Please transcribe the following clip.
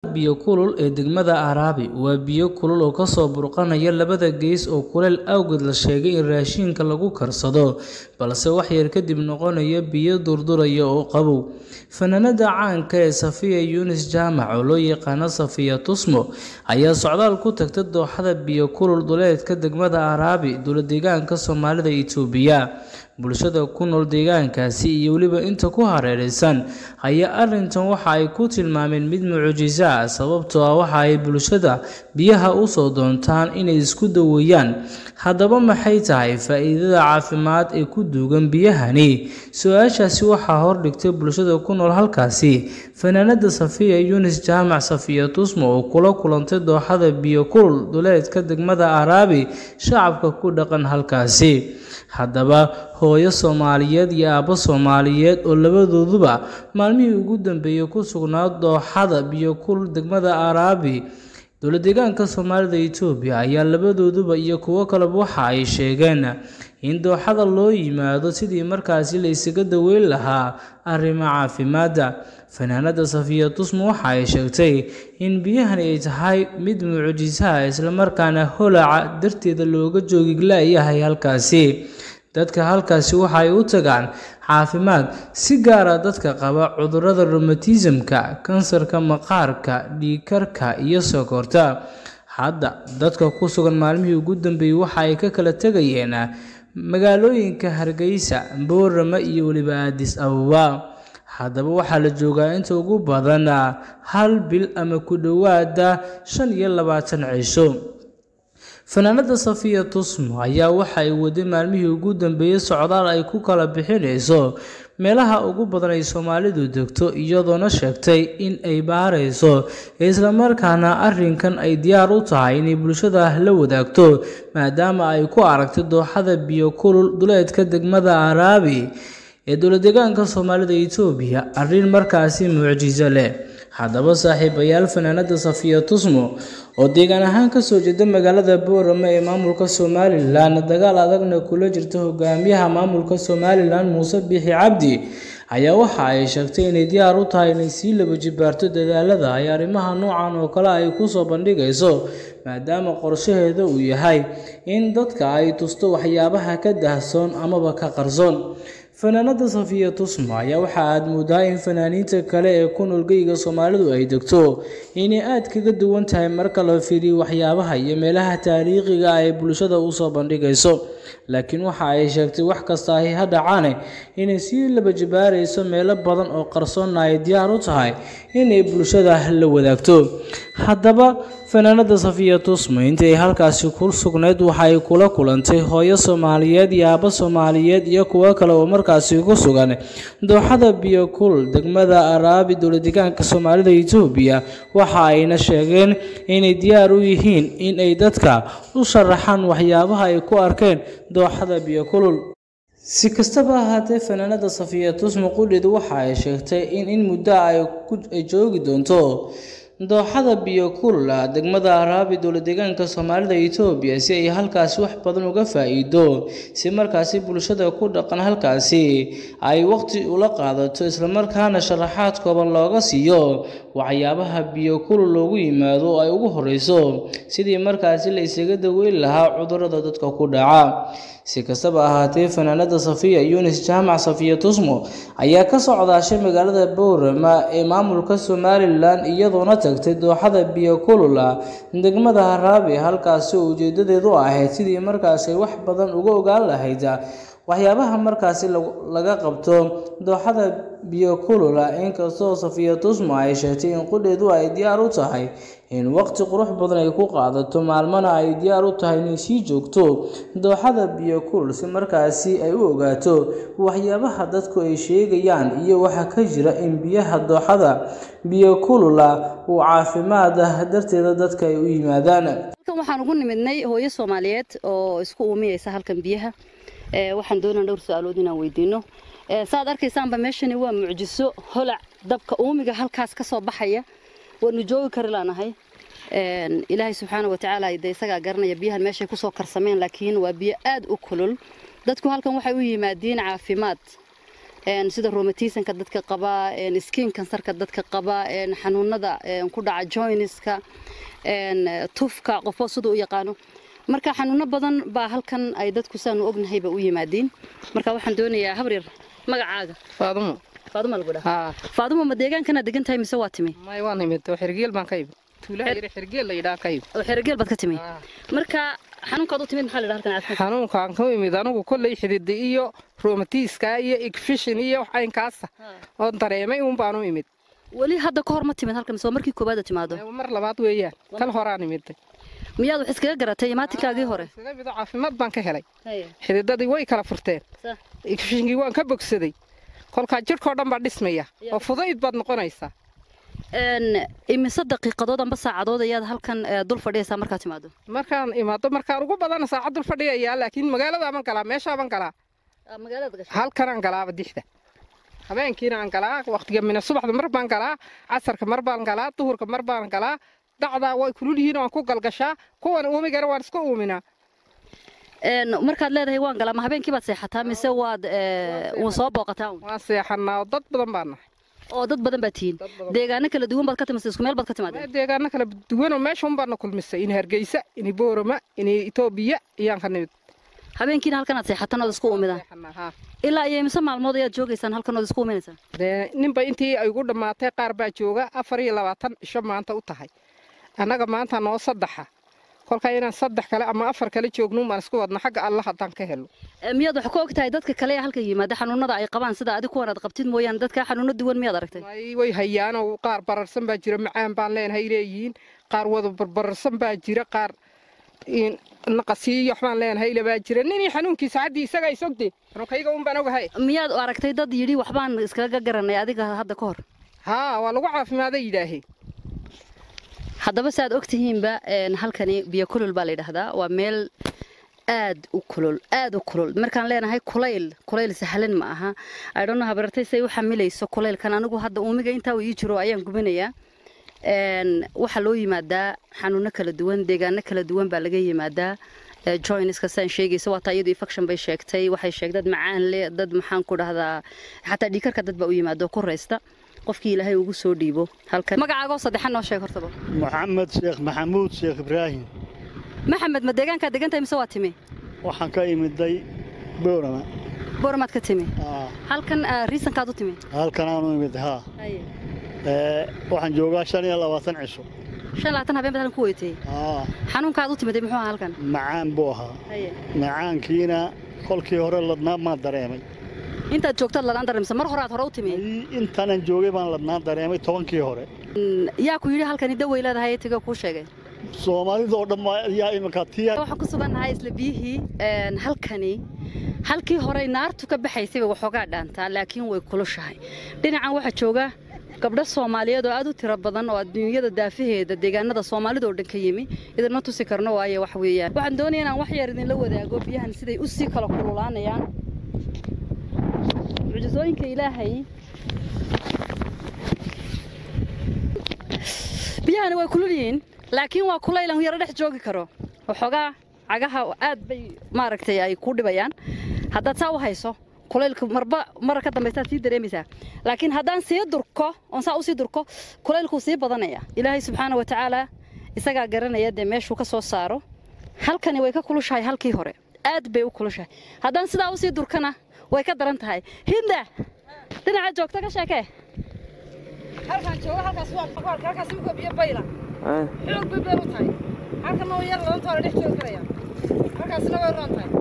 biyo kulul ee degmada araabi waa biyo kulul oo kasoo burqanaya labada gees oo kuleel awgeed la sheegay in raashinka lagu karsado balse waxyar kadib noqonaya biyo durduraya oo qabow fanaanada caanka ee safiya yunis jaamac oo loo yaqaano safiya tusmo ayaa socdaal ku tagta dooxada biyo kulul duleedka degmada araabi dowladeegaanka soomaalida itoobiya bulshada ku nool deegaankaasi iyo weliba inta ku hareeraysan ayaa arrintan waxa ay ku tilmaameen mid mucjiso ah sababtoo ah waxa ay bulshada biyaha usoo doontaan inay isku daweeyaan haddaba maxay tahay faa-iidada caafimaad ee ku duugan biyahani su-aashaasi waxaa hordhigtay bulshada ku nool halkaasi fanaanada safiya yunis jaamac safiya tusmo oo kula kulantay dooxada biyo kulul duleedka degmada araabi shacabka ku dhaqan halkaasi haddaba hooyo soomaaliyeed iyo aabbo soomaaliyeed oo labadooduba maalmihii ugu dambeeyey ku sugnaa dooxada biyo kulul degmada araabi dowladeegaanka soomaalida itoobiya ayaa labadooduba iyo kuwo kaleba waxa ay sheegeen in dooxada loo yimaado sidii markaasi la isaga daweyn lahaa arrimo caafimaadda fanaanada safiya tusmo waxa ay sheegtay in biyahani ay tahay mid mucjisaha islamarkaana holaca darteeda looga joogi la-yahay halkaasi dadka halkaasi waxa ay u tagaan caafimaad si gaara dadka qaba cudurrada romatismka kansarka maqaarka dhiigkarka iyo sokorta hadda dadka ku sugan maalmihii ugu dambeeyey waxa ay ka kala tegayeen magaalooyinka hargeysa boorama iyo weliba aadis ababa haddaba waxaa la joogaa inta ugu badan hal bil ama ku dhowaada shan iyo labaatan cisho fanaanada safiya tusmo ayaa waxa ay waday maalmihii ugu dambeeyey socdaal ay ku kala bixinayso meelaha ugu badan ay soomaalidu degto iyadoona sheegtay in ay baarayso islamarkaana arrinkan ay diyaar u tahay inay bulshada la wadaagto maadaama ay ku aragtay dooxada biyo kulul duleedka degmada araabi ee dowladeegaanka soomaalida itoobiya arrin markaasi mucjiso leh haddaba saaxiibayaal fanaanada safiya tusmo oo deegaan ahaan kasoo jeeda magaalada boorama ee maamulka somalilan dagaal adagna kula jirta hogaamiyaha maamulka somalilan muuse biixi cabdi ayaa waxa ay sheegtay inay diyaar u tahay inay sii laba jibaarto dadaalada ay arrimaha noocan oo kale ay kusoo bandhigayso maadaama qorshaheeda uu yahay in dadka ay tusto waxyaabaha ka dahsoon amaba ka qarsoon fanaanada safiya tusmo ayaa waxa aad moodaa in fanaaniinta kale ee ku noolgeyga soomaalidu ay degto inay aad kaga duwan tahay marka la fiiriyo waxyaabaha iyo meelaha taariikhiga ay bulshada usoo bandhigayso laakiin waxa ay sheegtay wax kasta ay ha dhacaane inay sii laba jibaarayso meelo badan oo qarsoonna ay diyaar u tahay inay bulshada la wadaagto haddaba fanaanada safiya tusmo intii ay halkaasi ku sugnayd waxa ay kula kulantay hooyo soomaaliyeed iyo aabbo soomaaliyeed iyo kuwo kale oo markaasi ku sugan dooxada biyo kulul degmada araabi dowladeegaanka soomaalida itoobiya waxa ayna sheegeen inay diyaar u yihiin in ay dadka u sharaxaan waxyaabaha ay ku arkeen dooxada biyo kulul si kastaba ahaatee fanaanada safiya tusmo qudheedu waxa ay sheegtay in in muddo ay joogi doonto dooxada biyo kulula degmada araabi dowladeegaanka soomaalida itoobiya si ay halkaasi wax badan uga faa-iido si markaasi bulshada ku dhaqan halkaasi ay waqti ula qaadato islamarkaana sharaxaad kooban looga siiyo waxyaabaha biyo kulul loogu yimaado oo ay ugu horeyso sidii markaasi la isaga daweyn lahaa cudurrada dadka ku dhaca si kastaba ahaatee fanaanada safiya yunis jaamac safiya tusmo ayaa ka socdaashay magaalada boorama ee maamulka somalilan iyadoona tagtay dooxada biyo kulula degmada haraabi halkaasi oo ujeedadeedu ahayd sidii markaasi wax badan uga ogaan lahayd waxyaabaha markaasi laga qabto dooxada biyo kulula inkastoo safiya tusmo ay sheegtay in qudheedu ay diyaar u tahay in waqti qurux badan ay ku qaadato maalmana ay diyaar u tahay inay sii joogto dooxada biyo kulul si markaasi ay u ogaato waxyaabaha dadku ay sheegayaan iyo waxa ka jira in biyaha dooxada biyo kulula uu caafimaad ah darteeda dadka ay u yimaadaan halkan waxaan ugu nimidnay hooyo soomaaliyeed oo isku uumiyeysa halkan biyaha waxaan doonaa dhowr su-aalood inaan weydiino saad arkaysaanba meeshani waa mucjiso holac dabka uumiga halkaas ka soo baxaya waanu joogi kari laanahay ilaahay subxaana watacaala de isagaa garanaya biyahan meeshay kusoo karsameen laakiin waa biyo aad u kulul dadku halkan waxay u yimaadiin caafimaad sida romatisanka dadka qaba skin kansarka dadka qaba xanuunada ku dhaca joiniska tufka qofo siduu u yaqaano marka xanuuno badan baa halkan ay dadku saanu ognahayba u yimaadiin marka waxaan doonayaa habaryar magacaaga faadumo faadumo lagu dhaha haa faadumo ma deegaankana degan tahay mise waa timi may waan imid oo xirgeel baan ka imid tuulaha yar xirgeel la yidhaha ka imid oo xerogeel baad ka timi Haa. marka xanuunkaad u timid maxaa la yidhaha halkan caafimaad xanuunkaan ka imid anigu kolley xidida iyo romatiiska iyo igfishin iyo wax aynkaasa oo dareemay uun baan u imid weli hadda ka hor ma timid halkan mise waa markii koobaad timaado mar labaad weeyaan tan horaan imiday miyaad wax iskaga garatay imaatinkaagii hore iskaga mido caafimaad baan ka helay xididadii way kala furteen igfishingii waan ka bogsaday kolkaa jidhkao dhan baa dhismaya oo fudayd baad noqonaysaa imise daqiiqadood amba saacadood ayaad halkan eh, dul fadhiyaysaa markaad timaado markaan imaado markaan ugu badana saacad dul fadhiyayaa laakiin magaaladaaban galaa meeshaaban galaa magaalada gasho halkanaan galaaba dixda habeenkiina aan galaa waqtiga mina subaxda mar baan galaa casarka mar baan galaa duhurka mar baan galaa dacdaa way kulul yihiin oo aan ku galgashaa kuwan uumigana waan iska uuminaa markaad leedahay waan galaa ma habeenkii baad seexataa mise waad eh, wa soo booqataa un? waan seexanaa oo dad badan baan nahay oo dad badan baad tihiin Dad badan. deegaano kala duwan baad ka timaada isku meel baad ka timaadeen Mee deegaano kala duwanoo meesha un baana kulmisay in hargeysa in boorama in itoobiya iyaan ka nimid habeenkiina halkanaad seexataan ood isku uumidaan Seexanaa, haa. ilaa iyo imise maalmood ayaad joogaysaan halkan ood isku uuminaysaan dee ninba intii ay ugu dhammaatay qaar baa jooga afar iyo labaatan isho maanta u tahay annaga maanta noo saddexa kolkaa inaan saddex kale ama afar kale joognuun baan isku wadna xagga alla haddaan ka helo Eh, miyaad wax ka og tahay dadka kale ee halkan yimaada xanuunada ay qabaan sida adig kuwan aad qabtid mooyaane dadka xanuuno duwan miyaad aragtay way way hayaanoo qaar bararsan baa jira macaan baan leenahay leeyihiin qaar wada barbararsan baa jira qaar in naqasiiyo waxbaan leenahay ilabaa jira ninii xanuunkiisa haddii isaga isogde xanuunkayga un baan ogahay miyaad aragtay dad yidhi waxbaan iskaga garanay adiga hadda ka hor haa waa lagu caafimaaday yidhaahee haddaba si aad og tihiinba een, halkani biyo kulul baa la yidhaahdaa waa meel aad u kulul aad u kulul markaan leenahay kulayl kulayl sahlan ma aha idhonno habartay say u xamilayso kulaylkan anigu hadda uumiga intaa uu ii jiro ayaan gubinayaa Een, waxaa loo yimaadaa xanuuno kala duwan deegaano kala duwan baa laga yimaadaa Eh, joiniska saan sheegaysa waa taa iyadu infection bay sheegtay waxay sheegtay dad macaan leh dad maxaan ku dhahdaa xataa dhiikarka dad baa u yimaado ku raysta qofkii ilaahay ugu soo dhiibo halkan magacaagoo saddexan noo sheeg hortaba maxamed sheekh maxamuud sheekh ibraahim maxamed ma deegaankaa degan tahay mise waa timi waxaan ka imiday boorama booramaad ka timi Aa, halkan ah, riisankaad u timi halkan aanu imid haa Ee, waxaan joogaa shan iyo labaatan cisho shan labaatan habeen baad halkan ku weytay Aa, xanuunkaad u timiday muxuu ahaa halkan macaan buu ahaa macaankiina kolkii hore ladnaa maan dareemay intaad joogtaad ladaan dareemsa mar hore aad hore u timi Ay, intaanan joogay baan ladnaan dareemay tobankii hore Mm, yaa ku yidhi halkani dawey leedahay tiga kuu sheegay soomaalidoo dhan baa- yaa iminka tiya waxaan ku sugannahay isla biyihii een, halkani halkii horey naartu ka baxaysay bay waxoogaa dhaantaa laakiin way kulushahay dhinacan waxaa jooga gabdho soomaaliyeed oo aad u tiro badan oo adduunyada daafaheeda deegaanada soomaalida oo dhan ka yimi idinma tusi karno waayo wax weeyaan waxaan doonaya inaan wax yar idinla wadaago biyahan siday u sii kala kululaanayaan mucjisooyinka ilaahay biyahani way kulul yihiin laakiin waa kulayl aan yaro dhex joogi karo waxoogaa cagaha aad bay maaragtay ay ku dhibayaan haddaad saa u hayso kulaylka marba mara ka dambaysaad sii dareemaysaa laakiin haddaan sii durko oon saa usii durko kulaylkuu sii badanaya ilaahay subxaana wa tacaala isagaa garanaya dee meeshuu ka soo saaro halkani way ka kulushahay halkii hore aad bay u kulushahay haddaan sidaa usii durkana way ka daran tahay hinda dhinaca joogta ka sheekee halkaan jooga halkaas waa maqaarka halkaas imika biyo bayla xoog bay bay u tahay halkan oo yar ladan toole dhex joogi karaya halkaasna way roon tahay